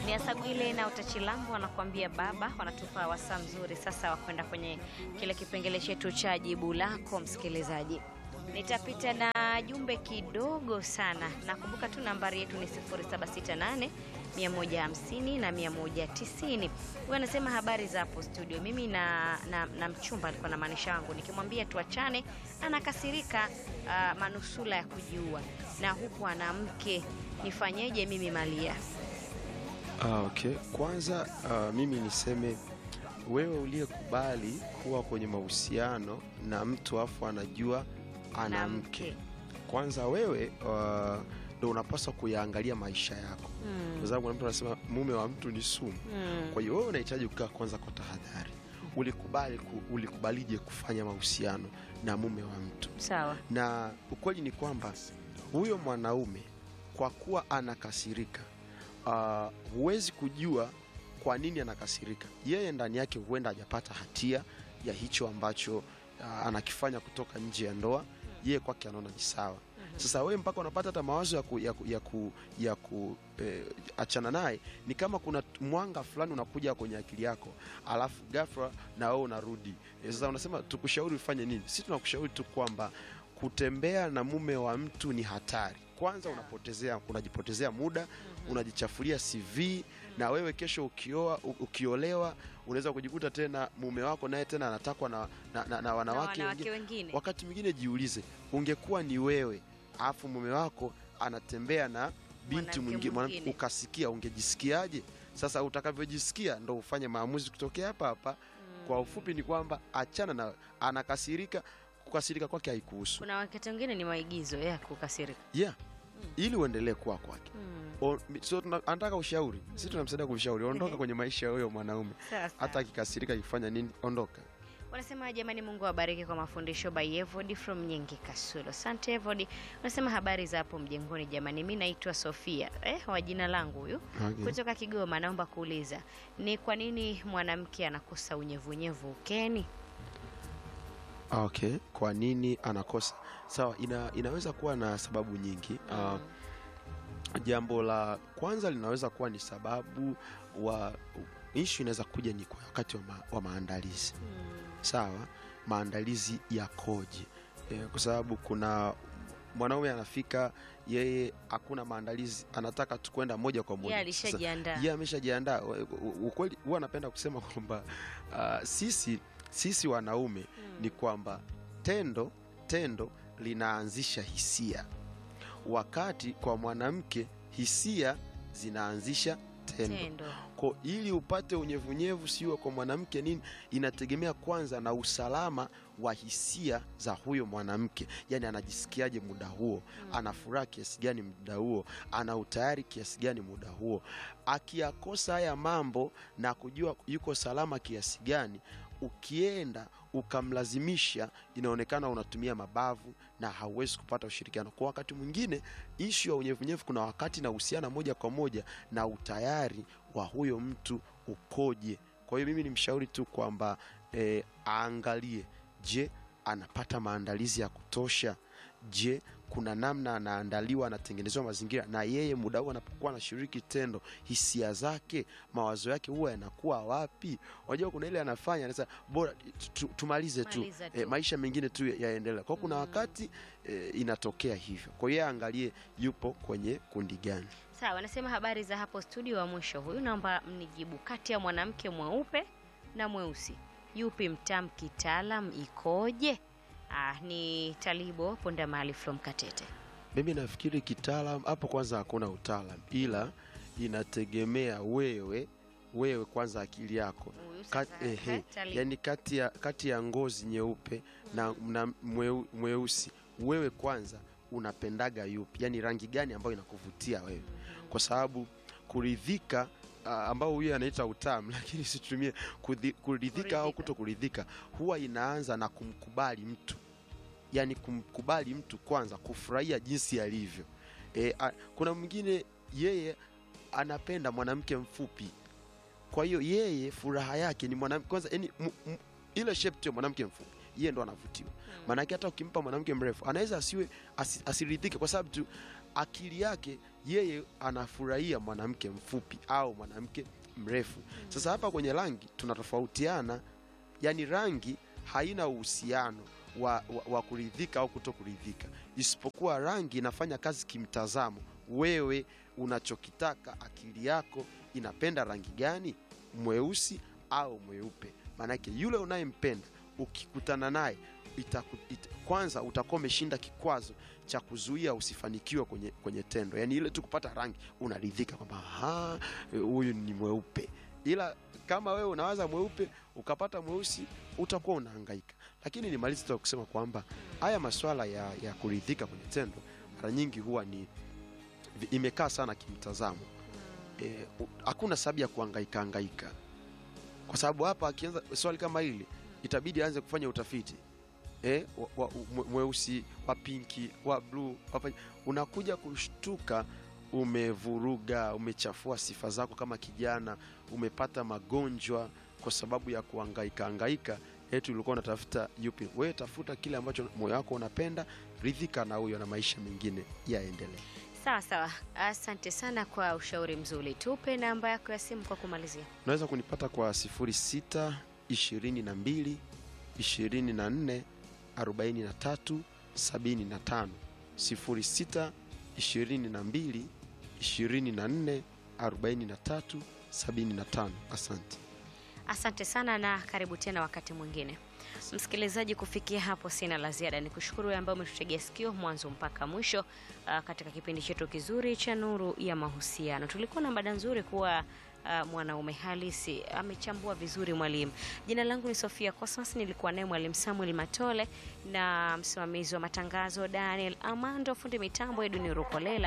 ni Asagwile na Utachilambo wanakuambia baba, wanatupa wasaa mzuri sasa wa kwenda kwenye kile kipengele chetu cha jibu lako msikilizaji. Nitapita na jumbe kidogo sana. Nakumbuka tu nambari yetu ni 0768 150 na 190. Huyu anasema habari za hapo studio. Mimi na, na, na mchumba alikuwa na maanisha wangu, nikimwambia tuachane anakasirika, uh, manusula ya kujiua, na huku ana mke, nifanyeje mimi Malia? Ah, okay. Kwanza ah, mimi niseme wewe uliyekubali kuwa kwenye mahusiano na mtu afu anajua ana Na mke, mke. kwanza wewe ah, ndo unapaswa kuyaangalia maisha yako, Mm. kwa sababu kuna mtu anasema mume wa mtu ni sumu. Mm. Kwa hiyo wewe unahitaji kukaa kwanza kwa tahadhari. Ulikubali ku, ulikubalije kufanya mahusiano na mume wa mtu? Sawa. na ukweli ni kwamba huyo mwanaume kwa kuwa anakasirika, ah, huwezi kujua kwa nini anakasirika. Yeye ndani yake huenda hajapata hatia ya hicho ambacho ah, anakifanya kutoka nje ya ndoa, yeye kwake anaona ni sawa. Sasa wewe mpaka unapata hata mawazo ya ku, ya ku, ya ku, ya ku eh, achana naye, ni kama kuna mwanga fulani unakuja kwenye akili yako, alafu ghafla na wewe unarudi. Eh, Sasa unasema tukushauri ufanye nini? Sisi tunakushauri tu kwamba kutembea na mume wa mtu ni hatari. Kwanza unapotezea unajipotezea muda, unajichafulia CV na wewe kesho ukioa u- ukiolewa unaweza kujikuta tena mume wako naye tena anatakwa na, na, na, na Na wanawake wanawake wengine. wengine. Wakati mwingine jiulize, ungekuwa ni wewe alafu mume wako anatembea na binti Mwanamke mwingine mwana- mwingine. ukasikia, ungejisikiaje? Sasa utakavyojisikia ndo ufanye maamuzi kutokea hapa hapa. Kwa ufupi ni kwamba achana na, anakasirika, kukasirika kwake haikuhusu Kuna wakati wengine ni maigizo ya kukasirika. yeah. ili uendelee kuwa kwake. Mm. O- mi- So tuna- anataka ushauri, sisi tunamsaidia kumshauri, ondoka kwenye maisha ya huyo mwanaume, Sawa sawa. hata akikasirika akifanya nini, ondoka. Wanasema jamani, Mungu awabariki kwa mafundisho by Evody from Nyingi Kasulo. Asante Evody. Wanasema habari za hapo mjengoni jamani, mi naitwa Sofia eh, wa jina langu huyu Okay. kutoka Kigoma. Naomba kuuliza ni kwa nini mwanamke anakosa unyevunyevu ukeni? Okay, kwa nini anakosa? Sawa, ina, inaweza kuwa na sababu nyingi. Ah, jambo la kwanza linaweza kuwa ni sababu wa ishu inaweza kuja ni kwa wakati wa, ma, wa maandalizi. Sawa, maandalizi yakoje? E, kwa sababu kuna mwanaume anafika yeye hakuna maandalizi, anataka tu kwenda moja kwa moja. Yeye Sasa, alishajiandaa. yeye ameshajiandaa. U- u- Ukweli huwa anapenda kusema kwamba ah, sisi sisi wanaume ni kwamba tendo tendo linaanzisha hisia, wakati kwa mwanamke hisia zinaanzisha tendo. Tendo. Kwa ili upate unyevunyevu siwe kwa mwanamke nini, inategemea kwanza na usalama wa hisia za huyo mwanamke, yaani anajisikiaje muda huo, ana furaha kiasi gani muda huo, ana utayari kiasi gani muda huo. Akiyakosa haya mambo na kujua yuko salama kiasi gani, ukienda ukamlazimisha, inaonekana unatumia mabavu na hauwezi kupata ushirikiano. Kwa wakati mwingine, ishu ya unyevunyevu kuna wakati inahusiana moja kwa moja na utayari wa huyo mtu ukoje. Kwa hiyo mimi ni mshauri tu kwamba eh, aangalie, je, anapata maandalizi ya kutosha? Je, kuna namna anaandaliwa, anatengenezewa mazingira, na yeye muda huu anapokuwa anashiriki tendo, hisia zake, mawazo yake huwa yanakuwa wapi? Unajua, kuna ile anafanya anasema bora tu- tu- tumalize tu, Maliza tu. eh, maisha mengine tu yaendelea. Kwa hiyo kuna wakati eh, inatokea hivyo. Kwa hiyo yeye aangalie yupo kwenye kundi gani. Sawa, wanasema habari za hapo studio. Wa mwisho huyu, naomba mnijibu, kati ya mwanamke mweupe na mweusi, yupi mtamu kitaalam, ikoje? Ah, ni Talibo Ponda Mali from Katete. Mimi nafikiri kitaalam hapo, kwanza hakuna utaalam, ila inategemea wewe wewe kwanza akili yako Huyu Kat, sasa, ehe, eh, Talibo. yani kati ya, kati ya ngozi nyeupe na, na mweu, mweusi wewe kwanza unapendaga yupi, yani rangi gani ambayo inakuvutia wewe, kwa sababu kuridhika ah, ambao huyo anaita utamu, lakini situmie kudhi- kuridhika au Kuridhika. kuto kuridhika, huwa inaanza na kumkubali mtu yani kumkubali mtu kwanza, kufurahia jinsi alivyo. E, a, kuna mwingine yeye anapenda mwanamke mfupi, kwa hiyo yeye furaha yake ni mwanamke kwanza, yani m, m, ile shape tu ya mwanamke mfupi yeye ndo anavutiwa. Maanake hata ukimpa mwanamke mrefu anaweza asiwe asi, asiridhike kwa sababu tu akili yake yeye anafurahia mwanamke mfupi au mwanamke mrefu. Sasa hapa kwenye rangi tunatofautiana, yani rangi haina uhusiano wa, wa, wa kuridhika au kuto kuridhika, isipokuwa rangi inafanya kazi kimtazamo. Wewe unachokitaka, akili yako inapenda rangi gani, mweusi au mweupe? Maanake yule unayempenda ukikutana naye itaku, ita, kwanza utakuwa umeshinda kikwazo cha kuzuia usifanikiwe kwenye, kwenye tendo, yaani ile tu kupata rangi unaridhika kwamba "Aha, huyu ni mweupe, ila kama wewe unawaza mweupe ukapata mweusi utakuwa unahangaika. Lakini nimalize tu kwa kusema kwamba haya maswala ya, ya kuridhika kwenye tendo mara nyingi huwa ni vi- imekaa sana kimtazamo. Eh, u- hakuna sababu ya kuhangaika hangaika, kwa sababu hapa akianza swali kama hili itabidi aanze kufanya utafiti eh, wa- wa- mwe- mweusi wa pinki wa bluu wapa- unakuja kushtuka umevuruga, umechafua sifa zako kama kijana, umepata magonjwa kwa sababu ya kuhangaika hangaika. Eti ulikuwa unatafuta yupi? Wewe tafuta kile ambacho moyo wako unapenda, ridhika na huyo, na maisha mengine yaendelee. Sawa sawa, asante sana kwa ushauri mzuri. Tupe namba yako ya simu kwa kumalizia. Unaweza kunipata kwa 06 22 24 43 75 06 22 24 43 75. Asante. Asante sana na karibu tena wakati mwingine. Msikilizaji, kufikia hapo sina la ziada, ni kushukuru wewe ambaye umetutegea sikio mwanzo mpaka mwisho uh, katika kipindi chetu kizuri cha Nuru ya Mahusiano. Tulikuwa na mada nzuri kuwa uh, mwanaume halisi amechambua vizuri mwalimu. Jina langu ni Sofia Cosmas, nilikuwa naye mwalimu Samuel Matole na msimamizi wa matangazo Daniel Amando, fundi mitambo Edwin Rukolela.